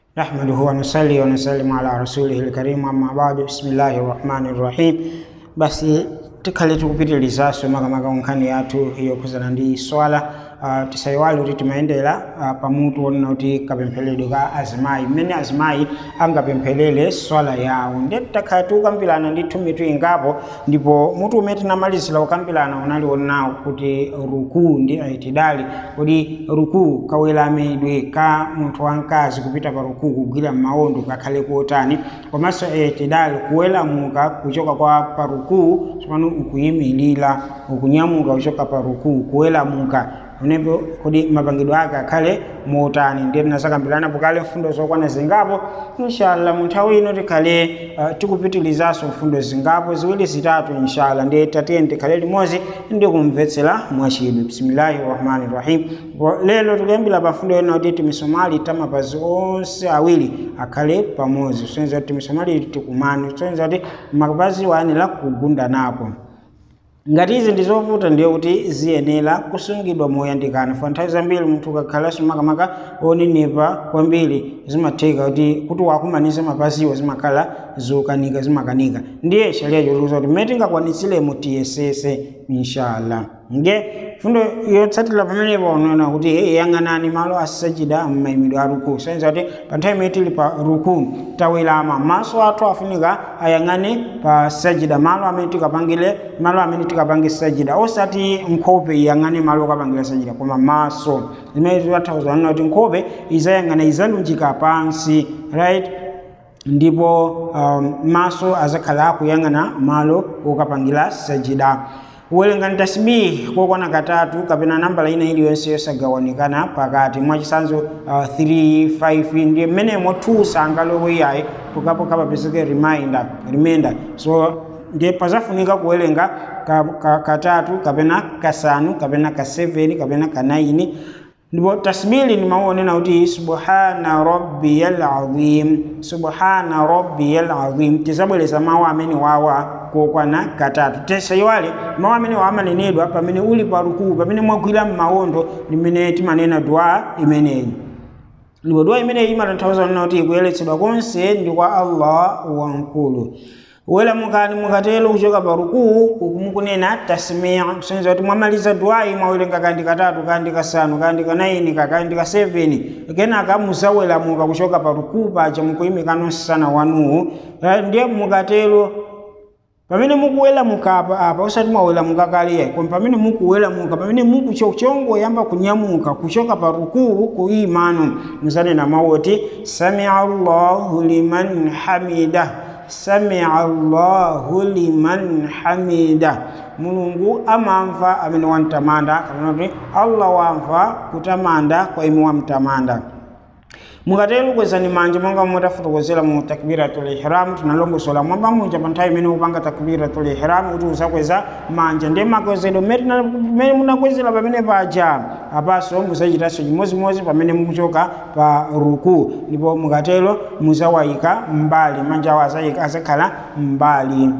نحمده ونصلي ونسلم على رسوله الكريم أما بعد بسم الله الرحمن الرحيم basi tikhale tikupitirizaso makamaka nkhani yathu yokhuzana ndi swala uh, tisayiwale kuti timayendera uh, pamutu onena kuti kapempheredwe ka azimayi mmene azimayi angapempherere swala yawo ndiye titakhala tikukambirana ndithu mitu ingapo ndipo mutu umene tinamalizira kukambirana unali onawo kuti rukuu ndi aitidali kuti rukuu kaweramidwe ka munthu wamkazi kupita pa rukuu kugwira m'mawondo kakhale kotani komanso aitidali kuweramuka kuchoka kwa pa rukuu tsopano ukuyimirira ukunyamuka kuchoka pa rukuu kuweramuka unepo kuti mapangidwe ake akhale motani ndiye tinasakambirana pokale mfundo zokwana zingapo inshallah mu nthawi ino tikhale uh, tikupitirizaso mfundo zingapo ziwiri zitatu inshallah ndiye tatiye tikhale limodzi ndi kumvetsera mwachidwi bismillahi rahmani rahim lero tikuyambira pa mfundo ino kuti timisomali tamapazi onse awiri akhale pamodzi kusonyeza kuti timisomali tikumane kusonyeza kuti mapazi ayenera kugunda napo ngati izi ndi zovuta ndiye kuti ziyenera kusungidwa moyandikana fa nthawi zambiri munthu ukakhalanso makamaka onenepa kwambiri zimatheka kuti kuti wakumanisa mapaziwo zimakhala zokanika zimakanika ndiye sharia chotiuza kuti mmene tingakwanitsiremo tiyesese inshallah nge fundo yotsatira pamenepo unaona kuti yang'anani malo asajida m'mayimidwe a ruku senza kuti pa nthawi imene tili pa ruku tawirama maso athu afunika ayang'ane pa sajida malo amene tikapangire malo amene tikapange sajida osati nkhope iyang'ane malo okapangira sajida koma maso zimene tiwathauza kuti nkhope izayang'ana izalunjika pansi right ndipo um, maso azakhala akuyang'ana malo okapangira sajida kuwerenga tasbihi kokwana katatu kapena nambala ina iliyonse yosagawanikana pakati mwachisanzo uh, 3 5 ndiye mmenemo 2 sangalowe yayi pokapoka papezeke reminder remainder so ndiye pazafunika kuwerenga ka, ka, katatu kapena kasanu kapena ka 7 kapena ka 9 ndipo tasbili nimaonena kuti subhana rabbiyal azim subhana rabbiyal azim tizabwereza mawu amene wawa kokwana katatu tesayiwale mawu amene wamanenedwa pamene uli pa rukuu pamene mwagwira m'mawondo ndimene timanena dua imeneyi ndipo dua imeneyi imatanthauza nena kuti kuyeretsedwa konse ndi kwa allah wamkulu welamukani mukatelo kuchoka pa rukuu ukumukunena tasmia kusonyeza kuti mwamaliza duwayi mwawerenga kandi katatu kandi kasanu kandi kanaini kakandi ka 7 kenaka muzawelamuka kuchoka pa rukuu paja mukuyimika nonsana wanuwu ndiye mukatelo pamene mukuwelamuka apa apa usati mwawelamuka kale koma pamene mukuwelamuka pamene mukuchongoyamba kunyamuka kuchoka pa rukuu kuyimano muzanena mawu oti samia allahu liman hamida samia allahu liman hamida mulungu amamva amene wamtamanda kapena kuti allah wamva kutamanda kwa ime wamtamanda mukatero kwezani manja monga mutafotokozera mu takbiratul ihram tinalongosola mwamba muja pa nthawi imene upanga takbiratul ihram kuti usakweza manja ndiye makwezedwe mmene munakwezera pamene paja apaso muzachitanso chimozimozi pamene mukuchoka pa ruku ndipo mukatero muzawayika mbali manja awo azakhala mbali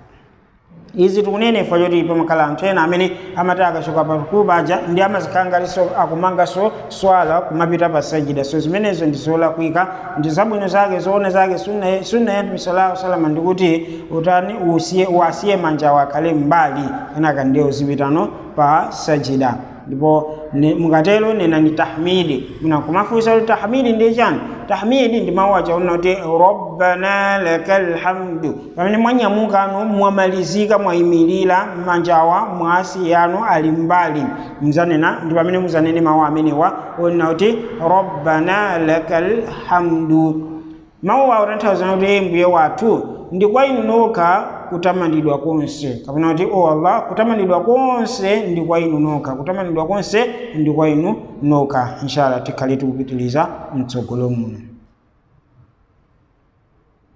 izi tikunenefa choti pamakhala anthu ena amene amati akachoka pa rukuu paja ndi amazikhala ngatinso akumanganso swala kumapita pa sajida so zimenezo ndi zolakwika ndi zabwino zake zoona zake sunna ya mtume sallallahu salama ndikuti utani usiye uasiye manjawo akhale mbali kenaka ndiye uzipitano pa sajida ndipo mukatero nena ni tahmidi munakumafunsa kuti tahmidi ndiye chani tahmidi ndi mawu achaona kuti rabbana lakal hamdu pamene mwanyamukano mwamalizika mwayimirira manjawa mwasi yanu ali mbali muzanena ndi pamene muzanene mawu amenewa onena kuti rabbana lakal hamdu mawu awo tanthauza kuti mbuye wathu ndi kwa inu nokha kutamandidwa konse kapena kuti o allah kutamandidwa konse ndi kwa inu nokha kutamandidwa konse ndi kwa inu nokha inshallah tikhale tikupitiliza mtsogolo muno